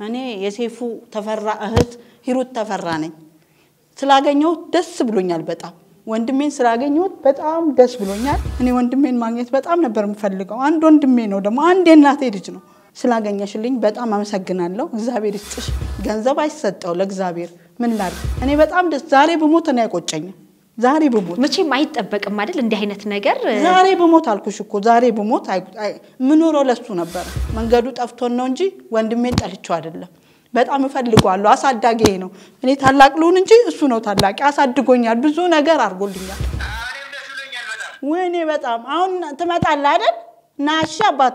እኔ የሴፉ ተፈራ እህት ሂሩት ተፈራ ነኝ። ስላገኘሁት ደስ ብሎኛል በጣም ወንድሜን ስላገኘሁት በጣም ደስ ብሎኛል። እኔ ወንድሜን ማግኘት በጣም ነበር የምፈልገው። አንድ ወንድሜ ነው ደግሞ አንድ የእናቴ ልጅ ነው። ስላገኘሽልኝ በጣም አመሰግናለሁ። እግዚአብሔር ይስጥሽ። ገንዘብ አይሰጠው ለእግዚአብሔር ምን ላድርግ? እኔ በጣም ደስ ዛሬ ብሞት እኔ አይቆጨኝም። ዛሬ ብሞት መቼም አይጠበቅም አይደል እንዲህ አይነት ነገር ዛሬ ብሞት አልኩሽ እኮ ዛሬ ብሞት ምኖረው ለሱ ነበረ። መንገዱ ጠፍቶን ነው እንጂ ወንድሜን ጠልቼው አይደለም። በጣም እፈልገዋለሁ። አሳዳጊ ነው። እኔ ታላቅ ልሁን እንጂ እሱ ነው ታላቂ። አሳድጎኛል፣ ብዙ ነገር አድርጎልኛል። ወይኔ በጣም አሁን ትመጣለህ አይደል? ና እሺ አባቴ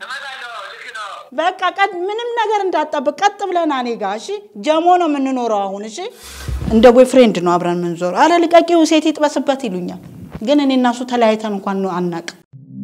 በቃ ቀጥ ምንም ነገር እንዳጠብቅ ቀጥ ብለና እኔ ጋ እሺ። ጀሞ ነው የምንኖረው አሁን እሺ። እንደ ቦይ ፍሬንድ ነው አብረን የምንዞረው። አረ ልቀቂው ሴት ይጥበስበት ይሉኛል። ግን እኔ እና እሱ ተለያይተን እንኳን አናቅም።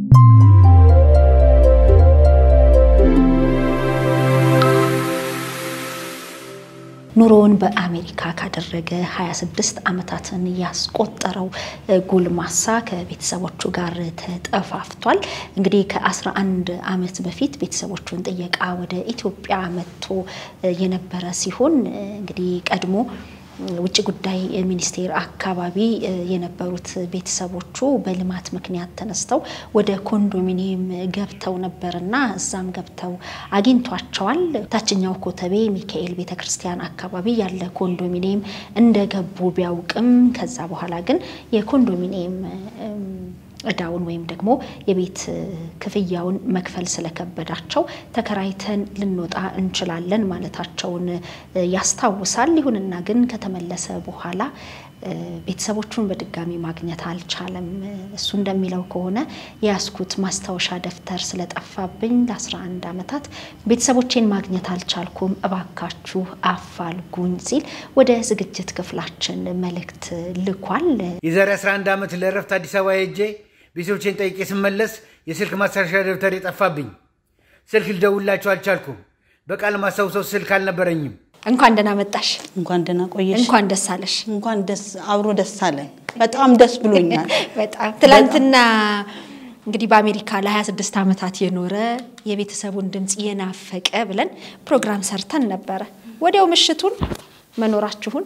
ኑሮውን በአሜሪካ ካደረገ 26 ዓመታትን ያስቆጠረው ጎልማሳ ከቤተሰቦቹ ጋር ተጠፋፍቷል። እንግዲህ ከ11 ዓመት በፊት ቤተሰቦቹን ጥየቃ ወደ ኢትዮጵያ መጥቶ የነበረ ሲሆን እንግዲህ ቀድሞ ውጭ ጉዳይ ሚኒስቴር አካባቢ የነበሩት ቤተሰቦቹ በልማት ምክንያት ተነስተው ወደ ኮንዶሚኒየም ገብተው ነበርና እዛም ገብተው አግኝቷቸዋል። ታችኛው ኮተቤ ሚካኤል ቤተክርስቲያን አካባቢ ያለ ኮንዶሚኒየም እንደገቡ ቢያውቅም ከዛ በኋላ ግን የኮንዶሚኒየም እዳውን ወይም ደግሞ የቤት ክፍያውን መክፈል ስለከበዳቸው ተከራይተን ልንወጣ እንችላለን ማለታቸውን ያስታውሳል። ይሁንና ግን ከተመለሰ በኋላ ቤተሰቦቹን በድጋሚ ማግኘት አልቻለም። እሱ እንደሚለው ከሆነ የያዝኩት ማስታወሻ ደብተር ስለጠፋብኝ ለ11 ዓመታት ቤተሰቦቼን ማግኘት አልቻልኩም፣ እባካችሁ አፋልጉኝ ሲል ወደ ዝግጅት ክፍላችን መልእክት ልኳል። የዛሬ 11 ዓመት ለእረፍት አዲስ አበባ ሄጄ ቤተሰቦቼን ጠይቄ ስመለስ የስልክ ማስታወሻ ደብተር የጠፋብኝ። ስልክ ልደውላቸው አልቻልኩም። በቃል ማስታውሰው ስልክ አልነበረኝም። እንኳን ደህና መጣሽ፣ እንኳን ደህና ቆየሽ። እንኳን ደስ አለሽ። እንኳን ደስ አብሮ ደስ አለን። በጣም ደስ ብሎኛል። በጣም ትላንትና እንግዲህ በአሜሪካ ለ26 ዓመታት የኖረ የቤተሰቡን ድምፅ የናፈቀ ብለን ፕሮግራም ሰርተን ነበረ። ወዲያው ምሽቱን መኖራችሁን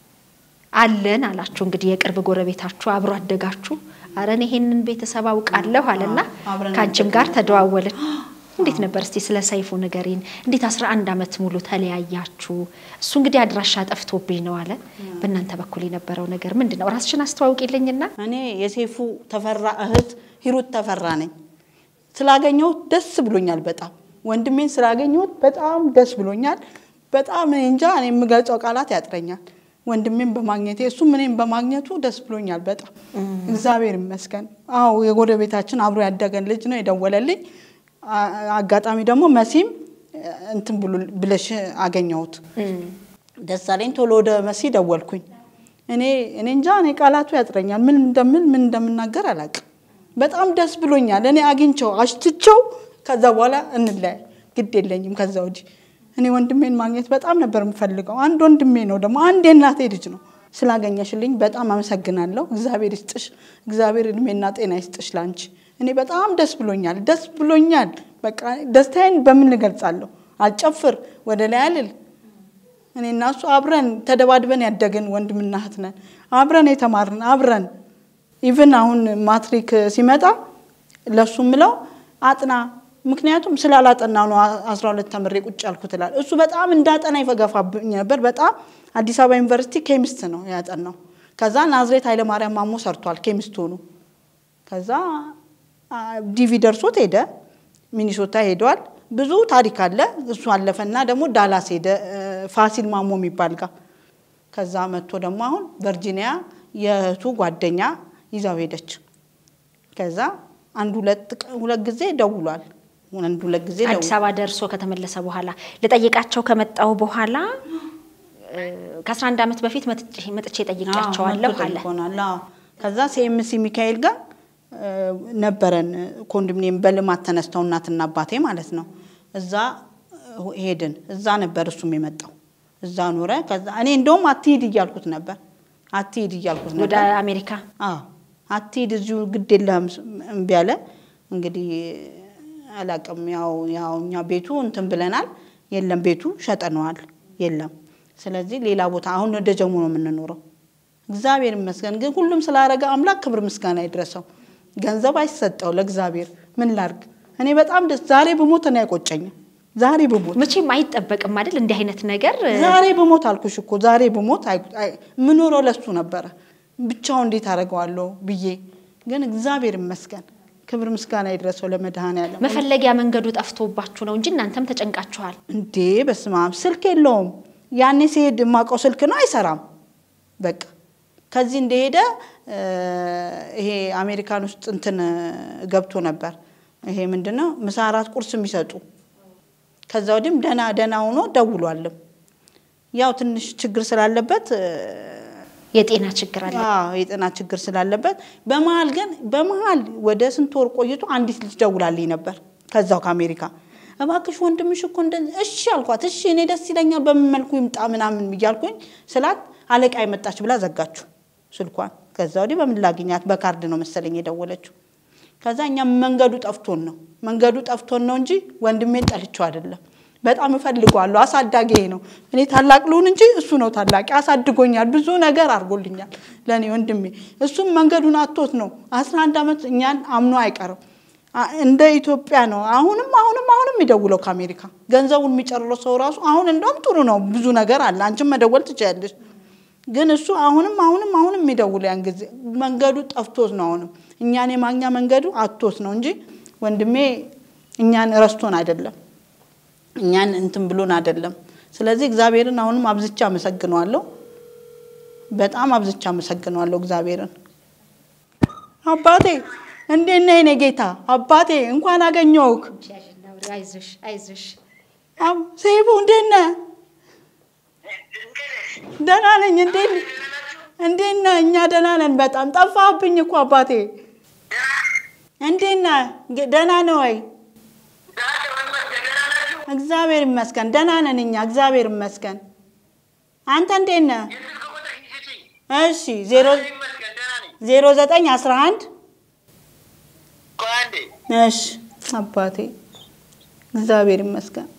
አለን አላችሁ። እንግዲህ የቅርብ ጎረቤታችሁ አብሮ አደጋችሁ አረን ይሄንን ቤተሰብ አውቃለሁ አለና ከአንቺም ጋር ተደዋወልን። እንዴት ነበር እስቲ ስለ ሰይፉ ንገሪን። እንዴት 11 ዓመት ሙሉ ተለያያችሁ? እሱ እንግዲህ አድራሻ ጠፍቶብኝ ነው አለ። በእናንተ በኩል የነበረው ነገር ምንድን ነው? ራስሽን አስተዋውቂልኝና። እኔ የሴፉ ተፈራ እህት ሂሩት ተፈራ ነኝ። ስላገኘሁት ደስ ብሎኛል በጣም ወንድሜን ስላገኘሁት በጣም ደስ ብሎኛል። በጣም እኔ እንጃ እኔ የምገልጸው ቃላት ያጥረኛል። ወንድሜን በማግኘቴ እሱም እኔም በማግኘቱ ደስ ብሎኛል በጣም እግዚአብሔር ይመስገን። አዎ የጎረቤታችን አብሮ ያደገን ልጅ ነው የደወለልኝ። አጋጣሚ ደግሞ መሲም እንትን ብለሽ አገኘሁት ደስ አለኝ። ቶሎ ወደ መሲ ደወልኩኝ። እኔ እኔ እንጃ እኔ ቃላቱ ያጥረኛል። ምን እንደምን ምን እንደምናገር አላውቅም። በጣም ደስ ብሎኛል። እኔ አግኝቸው አሽትቸው ከዛ በኋላ እንለያይ ግድ የለኝም ከዛ ወዲህ እኔ ወንድሜን ማግኘት በጣም ነበር የምፈልገው። አንድ ወንድሜ ነው ደግሞ አንድ የእናቴ ልጅ ነው። ስላገኘሽልኝ በጣም አመሰግናለሁ። እግዚአብሔር ይስጥሽ። እግዚአብሔር እድሜና ጤና ይስጥሽ ላንቺ። እኔ በጣም ደስ ብሎኛል፣ ደስ ብሎኛል። በቃ ደስታዬን በምን እገልጻለሁ? አልጨፍር፣ ወደ ላይ አልል። እኔ እና እሱ አብረን ተደባድበን ያደግን ወንድምና እህት ነን። አብረን የተማርን አብረን ኢቭን አሁን ማትሪክ ሲመጣ ለሱ ምለው አጥና ምክንያቱም ስላላጠና ነው አስራ ሁለት ተምሬ ቁጭ ያልኩት እላለሁ። እሱ በጣም እንዳጠና ይፈገፋብኝ ነበር። በጣም አዲስ አበባ ዩኒቨርሲቲ ኬሚስት ነው ያጠናው። ከዛ ናዝሬት ኃይለማርያም ማሞ ሰርቷል ኬሚስት ሆኖ። ከዛ ዲቪ ደርሶት ሄደ፣ ሚኒሶታ ሄዷል። ብዙ ታሪክ አለ። እሱ አለፈና ደግሞ ዳላስ ሄደ ፋሲል ማሞ የሚባል ጋር። ከዛ መጥቶ ደግሞ አሁን ቨርጂኒያ የእህቱ ጓደኛ ይዛው ሄደች። ከዛ አንድ ሁለት ጊዜ ደውሏል። አንድ ሁለት ጊዜ አዲስ አበባ ደርሶ ከተመለሰ በኋላ ልጠይቃቸው ከመጣው በኋላ ከ11 ዓመት በፊት መጥቼ ጠይቄያቸዋለሁ አለ። ከዛ ሲኤምሲ ሚካኤል ጋር ነበረን ኮንዶሚኒየም በልማት ተነስተው እናትና አባቴ ማለት ነው። እዛ ሄድን። እዛ ነበር እሱም የመጣው እዛ ኖረ። ከዛ እኔ እንደውም አትሂድ እያልኩት ነበር አትሂድ እያልኩት ነበር ወደ አሜሪካ አዎ አትሂድ እዚሁ ግድ የለህም እምቢ አለ። እንግዲህ አላቅም ያው ያው እኛ ቤቱ እንትን ብለናል። የለም ቤቱ ሸጠነዋል፣ የለም። ስለዚህ ሌላ ቦታ አሁን ወደ ጀሞ ነው የምንኖረው። እግዚአብሔር ይመስገን። ግን ሁሉም ስላረገ አምላክ ክብር ምስጋና ይድረሰው። ገንዘብ አይሰጠው ለእግዚአብሔር። ምን ላርግ እኔ በጣም ደስ ዛሬ ብሞት እኔ አይቆጨኝም። ዛሬ ብሞት መቼም አይጠበቅም አይደል እንዲህ አይነት ነገር ዛሬ ብሞት አልኩሽ እኮ ዛሬ ብሞት አይ- አይ- ምኖረው ለሱ ነበረ። ብቻው እንዴት አደርገዋለሁ ብዬ ግን እግዚአብሔር ይመስገን ክብር ምስጋና ይድረሰው ለመድኃኔዓለም። መፈለጊያ መንገዱ ጠፍቶባችሁ ነው እንጂ እናንተም ተጨንቃችኋል። እንዴ በስመ አብ ስልክ የለውም። ያኔ ሲሄድ የማውቀው ስልክ ነው አይሰራም። በቃ ከዚህ እንደሄደ እ፣ ይሄ አሜሪካን ውስጥ እንትን ገብቶ ነበር። ይሄ ምንድን ነው ምሳ፣ እራት፣ ቁርስ የሚሰጡ ከዛ ወዲህም ደህና ደህና ሆኖ ደውሏልም። ያው ትንሽ ችግር ስላለበት እ፣ የጤና ችግር አለ። አዎ የጤና ችግር ስላለበት በመሀል ግን በመሀል ወደ ስንት ወር ቆይቶ አንዲት ልጅ ደውላልኝ ነበር ከዛው ከአሜሪካ እባክሽ ወንድምሽ እኮ እንደዚህ እሺ አልኳት እሺ እኔ ደስ ይለኛል በምን መልኩ ይምጣ ምናምን እያልኩኝ ስላት አለቃ የመጣች ብላ ዘጋችሁ ስልኳን ከዛ ወዲህ በምን ላግኛት በካርድ ነው መሰለኝ የደወለችው ከዛ እኛም መንገዱ ጠፍቶን ነው መንገዱ ጠፍቶን ነው እንጂ ወንድሜን ጠልቼው አይደለም በጣም እፈልገዋለሁ አሳዳጊ ነው እኔ ታላቅ ልሁን እንጂ እሱ ነው ታላቂ አሳድጎኛል ብዙ ነገር አድርጎልኛል ለእኔ ወንድሜ እሱም መንገዱን አቶት ነው አስራ አንድ ዓመት እኛን አምኖ አይቀርም አ- እንደ ኢትዮጵያ ነው አሁንም አሁንም አሁንም የሚደውለው ከአሜሪካ ገንዘቡን የሚጨርሰው ሰው ራሱ አሁን እንደውም ጥሩ ነው ብዙ ነገር አለ አንቺም መደወል ትችያለሽ ግን እሱ አሁንም አሁንም አሁንም የሚደውለው ያን ጊዜ መንገዱ ጠፍቶት ነው አሁንም እኛን የማግኛ መንገዱ አቶት ነው እንጂ ወንድሜ እኛን ረስቶን አይደለም እኛን እንትን ብሎን አይደለም። ስለዚህ እግዚአብሔርን አሁንም አብዝቻ አመሰግነዋለሁ። በጣም አብዝቻ አመሰግነዋለሁ እግዚአብሔርን። አባቴ እንዴት ነህ የኔ ጌታ? አባቴ እንኳን አገኘሁህ። አይዞሽ አይዞሽ። አብ- ሰይፉ እንዴት ነህ? ደህና ነኝ። እንዴት እንዴት ነህ? እኛ ደህና ነን። በጣም ጠፋህብኝ እኮ አባቴ። እንዴት ነህ? ge- ደህና ነህ ወይ? እግዚአብሔር ይመስገን ደህና ነን እኛ እግዚአብሔር ይመስገን። አንተ እንዴት ነህ? እሺ ዜሮ ዜሮ ዘጠኝ አስራ አንድ እሺ አባቴ እግዚአብሔር ይመስገን።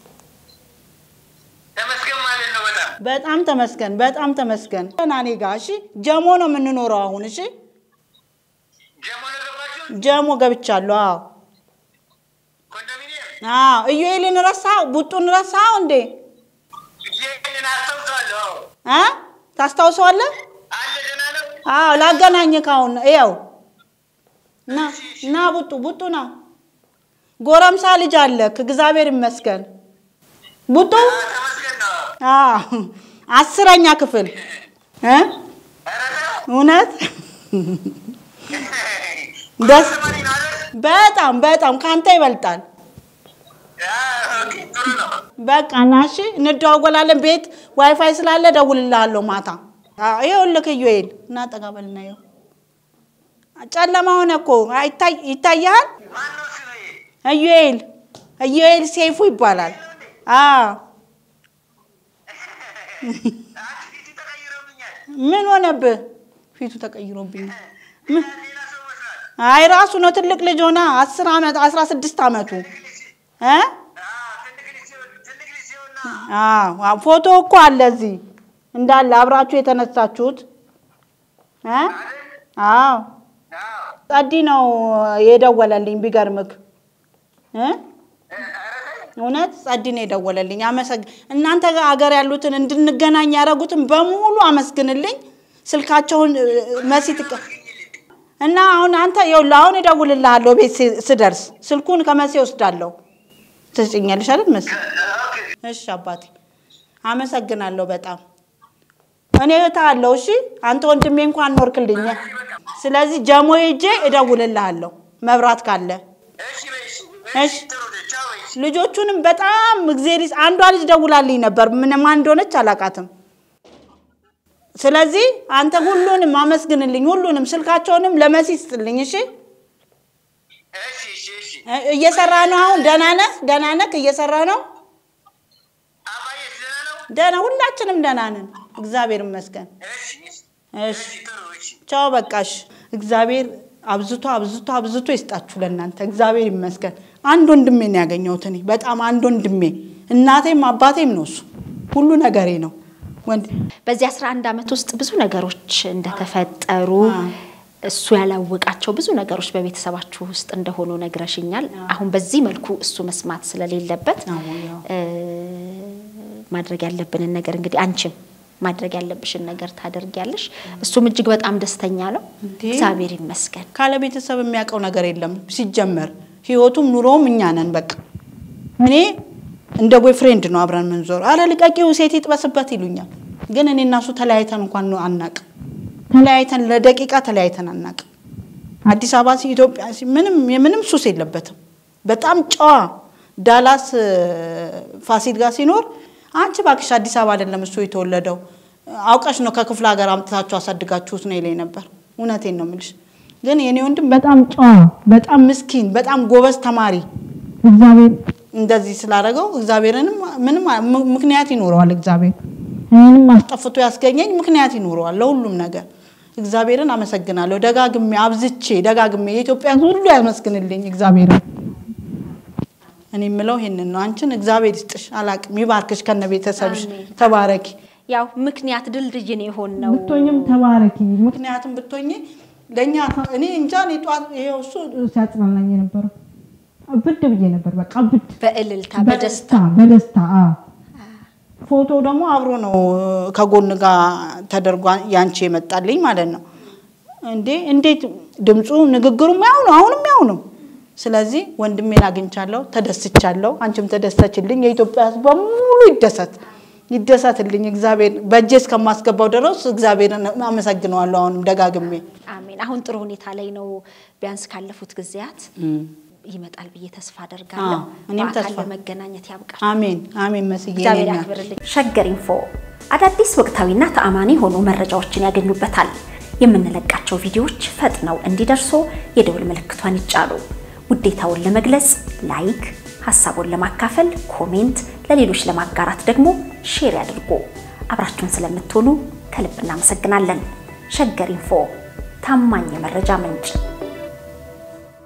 ተመስገን ማለት ነው። በጣም በጣም ተመስገን በጣም ተመስገን። ደህና እኔ ጋር እሺ። ጀሞ ነው የምንኖረው አሁን እሺ። ጀሞ ነው ገባችሁ? ጀሞ ገብቻለሁ። አዎ ኮንዶሚኒየም አዎ። ኢዩኤልን ረሳው? ቡጡን ረሳው እንዴ? ይህንን አስታውሰዋለሁ። እ ታስታውሰዋለህ? አለ ደህና ነው። አዎ ላገናኝህ ካሁን ይኸው ና ና ቡጡ ቡጡ ና ጎረምሳ ልጅ አለክ እግዚአብሔር ይመስገን ቡጡ አዎ፣ ተመስገን ነው። አዎ አስረኛ ክፍል እ እውነት ደስ ተማሪ ነው አይደል? በጣም በጣም ካንተ ይበልጣል አዎ፣ ኦኬ፣ ጥሩ ነው። በቃ ና እሺ እንደዋወላለን ቤት ዋይፋይ ስላለ ደውልልሃለሁ ማታ አዎ ይኸውልህ ኢዩኤል እና ጠጋ በልና ይኸው ጨለማ ሆነ እኮ አይታይ ይታያል ማነው ስሜ? ኢዩኤል ኢዩኤል ሴፉ ይባላል አዎ አንቺ ፊቱ ተቀይሮብኛል። ምን ሆነብህ ፊቱ ተቀይሮብኝ ምን ሌላ ሰው መስሏል። አይ ራሱ ነው ትልቅ ልጅ ሆና አስር ዓመት አስራ ስድስት ዓመቱ እ አዎ፣ ትልቅ ልጅ ሲሆን- ትልቅ ልጅ ሲሆን ነው። አዎ አዎ፣ ፎቶ እኮ አለ እዚህ እንዳለ አብራችሁ የተነሳችሁት እ አዎ አዎ፣ ጸዲ ነው የደወለልኝ ቢገርምክ እ እውነት ጸዲ ነው የደወለልኝ አመሰግ እናንተ ጋር አገር ያሉትን እንድንገናኝ ያደረጉትን በሙሉ አመስግንልኝ ስልካቸውን እ፣ መሲ ትቀ እና አሁን አንተ ይኸውልህ አሁን እደውልልሃለሁ ቤት ሲ- ስደርስ ስልኩን ከመሲ ወስዳለሁ ትስጭኛለሽ አይደል መሲ ኦኬ። እሺ አባቴ አመሰግናለሁ በጣም እኔ እህት አለው እሺ አንተ ወንድሜ እንኳን ኖርክልኝ ስለዚህ ጀሞ ሄጄ እደውልልሃለሁ መብራት ካለ እሺ በይ፣ እሺ። እሺ። ጥሩ ነች። ቻው በይ፣ እሺ። ልጆቹንም በጣም እግዜር ይስ- አንዷ ልጅ ደውላልኝ ነበር ምን ማን እንደሆነች አላውቃትም ስለዚህ አንተ ሁሉንም አመስግንልኝ ሁሉንም ስልካቸውንም ለመሲ ስጥልኝ እሺ እሺ፣ እሺ፣ እሺ። እ- እየሰራ ነው አሁን ደህና ነህ ደህና ነህ እየሰራ ነው አባዬስ ደህና ነው? ደህና ሁላችንም ደህና ነን እግዚአብሔር ይመስገን እሺ፣ እሺ። እሺ እሺ፣ ጥሩ፣ እሺ። ቻው በቃሽ። እግዚአብሔር አብዝቶ አብዝቶ አብዝቶ ይስጣችሁ ለእናንተ። እግዚአብሔር ይመስገን። አንድ ወንድሜ ነው ያገኘሁት እኔ በጣም አንድ ወንድሜ እናቴም አባቴም ነው እሱ ሁሉ ነገሬ ነው። ወንድ በዚህ 11 ዓመት ውስጥ ብዙ ነገሮች እንደተፈጠሩ እሱ ያላወቃቸው ብዙ ነገሮች በቤተሰባችሁ ውስጥ እንደሆኑ ነግረሽኛል። አሁን በዚህ መልኩ እሱ መስማት ስለሌለበት አዎ፣ ያው። እ፣ ማድረግ ያለብንን ነገር እንግዲህ አንቺም ማድረግ ያለብሽን ነገር ታደርጊያለሽ። እሱም እጅግ በጣም ደስተኛ ነው። እንዴ! እግዚአብሔር ይመስገን። ካለ ቤተሰብ የሚያውቀው ነገር የለም ሲጀመር ህይወቱም ኑሮውም እኛ ነን። በቃ እኔ እንደ ቦይ ፍሬንድ ነው አብረን ምንዞር። አረ ልቀቂው ሴት ይጥበስበት ይሉኛል። ግን እኔ እና እሱ ተለያይተን እንኳን ነው አናቅም። ተለያይተን ለደቂቃ ተለያይተን አናቅም። አዲስ አበባ ሲ ኢትዮጵያ ሲ ምንም የምንም ሱስ የለበትም። በጣም ጨዋ ዳላስ እ፣ ፋሲል ጋር ሲኖር አንቺ ባክሽ አዲስ አበባ አይደለም እሱ የተወለደው አውቀሽ ነው ከክፍለ ሀገር አምጥታችሁ አሳድጋችሁት ነው ይለኝ ነበር። እውነቴን ነው የምልሽ። ግን የኔ ወንድም በጣም ጨዋ፣ በጣም ምስኪን፣ በጣም ጎበዝ ተማሪ እግዚአብሔር እንደዚህ ስላደረገው እግዚአብሔርንም ምንም ም- ምክንያት ይኖረዋል። እግዚአብሔር እኔንም አስጠፍቶ ያስገኘኝ ምክንያት ይኖረዋል ለሁሉም ነገር። እግዚአብሔርን አመሰግናለሁ ደጋግሜ አብዝቼ ደጋግሜ የኢትዮጵያ ሕዝብ ሁሉ ያመስግንልኝ እግዚአብሔርን። እኔ የምለው ይሄንን ነው። አንቺን እግዚአብሔር ይስጥሽ፣ አላቅም ይባርክሽ፣ ከነ ቤተሰብሽ አሜን። ተባረኪ። ያው ምክንያት ድልድይን የሆን ነው ብትሆኝም ተባረኪ። ምክንያቱም ብትሆኝ ለእኛ እኔ እንጃ እኔ ጠዋት ይሄው እሱ ሲያጽናናኝ የነበረው ብድ ብዬ ነበር። በቃ ብድ በእልልታ በደስታ በደስታ አዎ። ፎቶ ደግሞ አብሮ ነው ከጎን ጋር ተደርጓ ያንቺ የመጣልኝ ማለት ነው። እንዴ እንዴት ድምፁ ንግግሩም ያው ነው፣ አሁንም ያው ነው። ስለዚህ ወንድሜን አግኝቻለሁ፣ ተደስቻለሁ። አንቺም ተደሰችልኝ። የኢትዮጵያ ሕዝብ በሙሉ ይደሰት ይደሰትልኝ። እግዚአብሔር በእጄ እስከማስገባው ድረስ እግዚአብሔርን አመሰግነዋለሁ። አሁንም ደጋግሜ አሜን። አሁን ጥሩ ሁኔታ ላይ ነው። ቢያንስ ካለፉት ጊዜያት ይመጣል ብዬ ተስፋ አደርጋለሁ። አዎ፣ እኔም በአካል ተስፋ- ለመገናኘት ያብቃል። አሜን አሜን። መስዬ እግዚአብሔር የኔ እናት። ያክብርልኝ። ሸገር ኢንፎ አዳዲስ ወቅታዊና ተአማኒ የሆኑ መረጃዎችን ያገኙበታል። የምንለቃቸው ቪዲዮዎች ፈጥነው እንዲደርሱ የደውል ምልክቷን ይጫኑ። ውዴታውን ለመግለጽ ላይክ፣ ሀሳቡን ለማካፈል ኮሜንት፣ ለሌሎች ለማጋራት ደግሞ ሼር ያድርጉ። አብራችሁን ስለምትሆኑ ከልብ እናመሰግናለን። ሸገር ኢንፎ ታማኝ የመረጃ ምንጭ